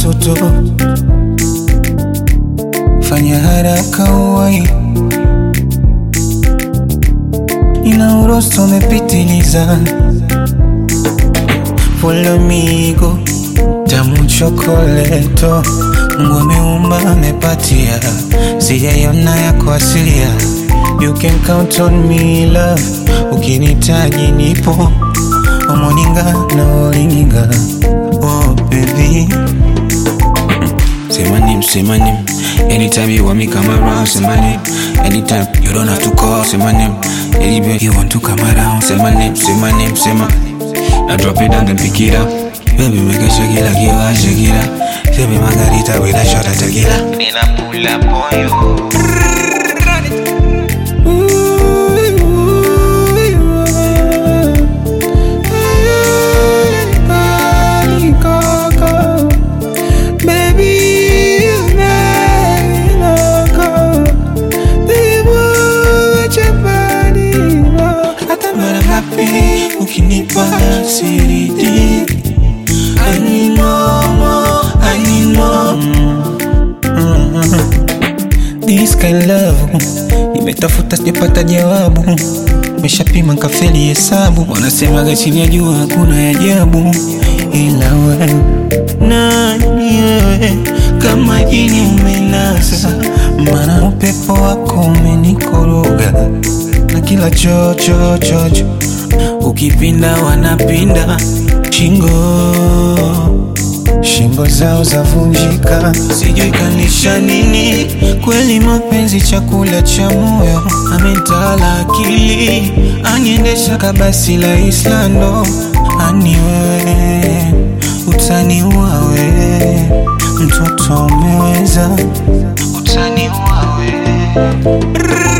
mtoto, fanya haraka uwai, ina urosto umepitiliza. Follow me go, tamu chokoleto, Mungu ameumba amepatia, sijaiona yako asilia. You can count on me love, ukinitaji nipo omoninga na olinga. Oh baby, Say my name, say my name. Anytime you want me, come around. Say my name. Anytime you don't have to call. Say my name. Anywhere you want to come around. Say my name, say my name, say my. Now drop it down, then pick it up. Baby, make a shake it like you are shake it up. Say me margarita with a shot of tequila. Nina pull up on you. hata mara ngapi ukinipa siridi animomo animo This kind love nimetafuta sijapata jawabu, meshapima kafeli hesabu, wanasemaga chini ya jua hakuna ya ajabu, ila wewe nani wewe, kama jini umenasa, mana upepo wako umenikoroga na kila chocho chocho, ukipinda wanapinda shingo shingo zao zavunjika, sijui kanisha nini. Kweli mapenzi chakula cha moyo, ametala akili, aniendesha kabasi la Islando. Ani wewe utaniua wewe, mtoto umeweza, utaniua wewe